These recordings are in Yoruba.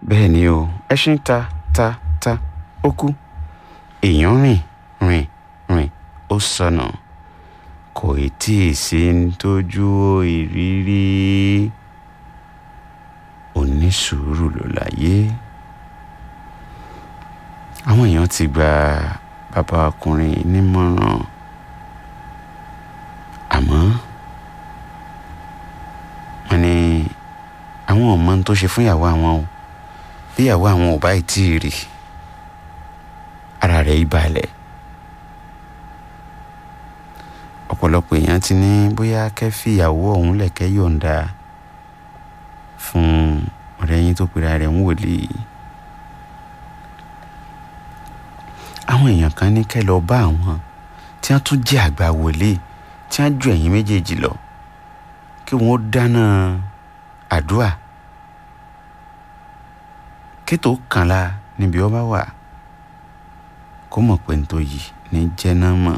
bẹ́ẹ̀ ni o ẹṣin ta ta ta ó kú èèyàn rìn rìn rìn ó sọnà kò ì tí ì sí ń tójú ìrírí onísùúrù ló láyé àwọn èèyàn ti gba bàbá ọkùnrin nímọ̀ràn àmọ́ wọ́n ní àwọn ò mọ ohun tó ṣe fún ìyàwó àwọn o bí ìyàwó àwọn ò bá ì tí ì rí ara rẹ̀ ìbalẹ̀ ọ̀pọ̀lọpọ̀ èèyàn ti ní bóyá kẹ́ fi ìyàwó ọ̀hún lẹ̀kẹ́ yọ̀ǹda fún ọ̀rẹ́ yín tó pera rẹ̀ ń wòlíì àwọn èèyàn kan ní kẹ́ lọ bá àwọn tí wọ́n tún jẹ́ àgbà wòlíì tí wọ́n ju ẹ̀yin méjèèjì lọ kí wọ́n dáná àdúà kétò kànlá níbi ọba wà kó mọ̀ pé nítorí yìí ní jẹ́nà mọ̀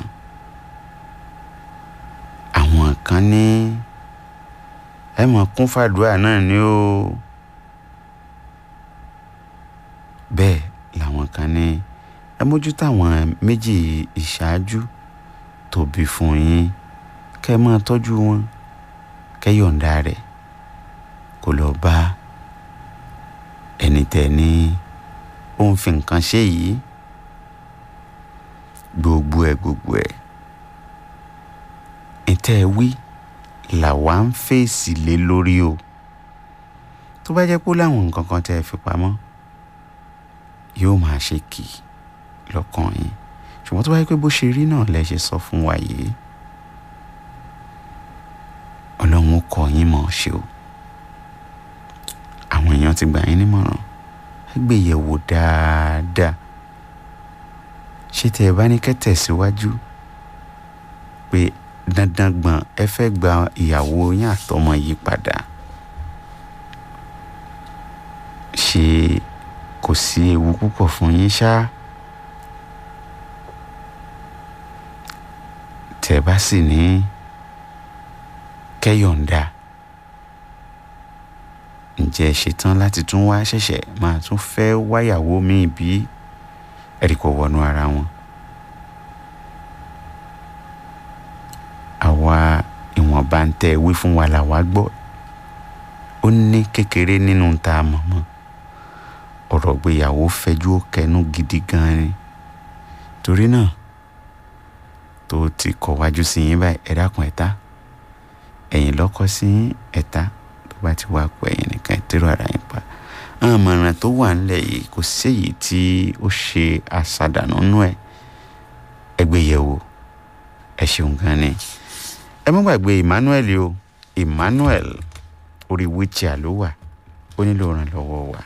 àwọn kan ní ẹ mọ̀ kún fàdúà náà ni ó bẹ́ẹ̀ làwọn kan ní ẹ mójútó àwọn méjì ìṣáájú tó bí fún yín kẹ́ ẹ máa tọ́jú wọn kẹ́ yọ̀ǹda rẹ̀ kó lọ bá ẹni tẹ̀ ní ó ń fi nǹkan ṣe yìí gbogbo ẹ̀ gbogbo ẹ̀ ìtẹ́ ẹ wí làwa ń fèsì lé lórí o tó bá jẹ́ pé láwọn nǹkan kan tẹ́ ẹ fi pamọ́ yóò máa ṣe kì í lọ́kàn yín ṣùgbọ́n tó bá yẹ pé bó ṣe rí náà lẹ ṣe sọ fún wa yìí ọlọ́run ó kọ́ yín mọ̀ ṣe o àwọn èèyàn ti gbà yín nímọ̀ràn ẹ gbé yẹ̀wò dáadáa ṣé tẹ ẹ bá ní kẹ́ tẹ̀síwájú pé dandan gbọ̀n ẹ fẹ́ gba ìyàwó yín àtọmọ yìí padà ṣé kò sí ewu púpọ̀ fún yín ṣáá. tẹ́ bá sì ní kẹ́yọ̀ǹda ǹjẹ́ ṣetán láti tún wá ṣẹ̀ṣẹ̀ máa tún fẹ́ wáyàwó míì bí ẹ̀rí kò wọnú ara wọn. àwa ìwọ̀nba ń tẹ́ wí fún wa làwa gbọ́ ó ní kékeré nínú tá a mọ̀ mọ́ ọ̀rọ̀ gbéyàwó fẹjú ó kẹnu gidi gan ni torí náà tó ti kọ̀ wájú sí yín báyìí ẹ dákun ẹ̀ta ẹ̀yìn lọ́kọ́ sí ẹ̀ta tó bá ti wá pọ̀ ẹ̀yìn nìkan ìtẹ́rù ara yín pa àwọn àmọ̀ràn tó wà ńlẹ̀ yìí kò séyìí tí ó ṣe àṣàdànù nú ẹ̀ ẹgbẹ́ yẹ̀wò ẹ ṣeun gan ni ẹ má gbàgbé Emmanuel o Emmanuel orí wheelchair ló wà ó nílò ìrànlọ́wọ́ wa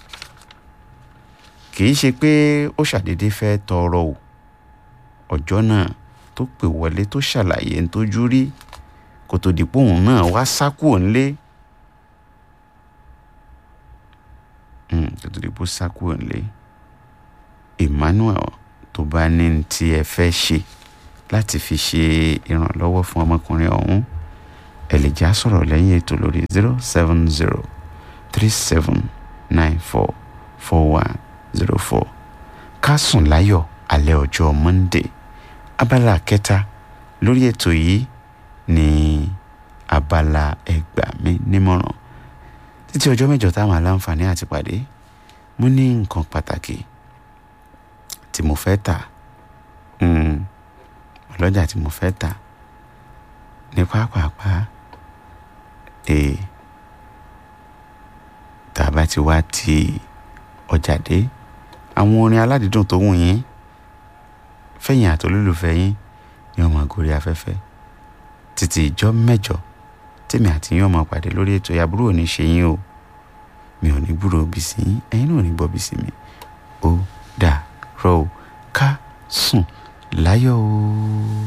kì í ṣe pé ó ṣàdédé fẹ́ tọrọ o ọjọ́ náà tó pè wọlé tó ṣàlàyé ń tójú rí kó tó di pé òun náà wá sá kúrò nílé kó tó di pé ó sá kúrò nílé Emmanuel tó bá ní tí ẹ fẹ́ ṣe láti fi ṣe ìrànlọ́wọ́ fún ọmọkùnrin ọ̀hún ẹ lè já sọ̀rọ̀ lẹ́yìn ètò lórí zero seven zero three seven nine four four one zero four ká sùn láyọ̀ alẹ́ ọjọ́ Monday abala kẹta lórí ètò yìí ní abala ẹgbà mi nímọ̀ràn títí ọjọ́ mẹ́jọ táwọn aláǹfààní àti pàdé mo ní nǹkan pàtàkì tí mo fẹ́ tà ọlọ́jà tí mo fẹ́ tà ní pápápá ee tá a bá ti wá ti ọjà dé àwọn orin aládìídùn tó wù yín fẹ̀yìn àtolólùfẹ́ yín ní ọmọ àgórí afẹ́fẹ́ títí ìjọ mẹ́jọ tèmi àti yín ọmọ pàdé lórí ètò ìyàbúrò ní ṣe yín o mi ò ní gbúrò bí sí yín ẹ̀yin náà ò ní gbọ́ bí sí mi ó dà rọ o ká sùn láyọ̀ o.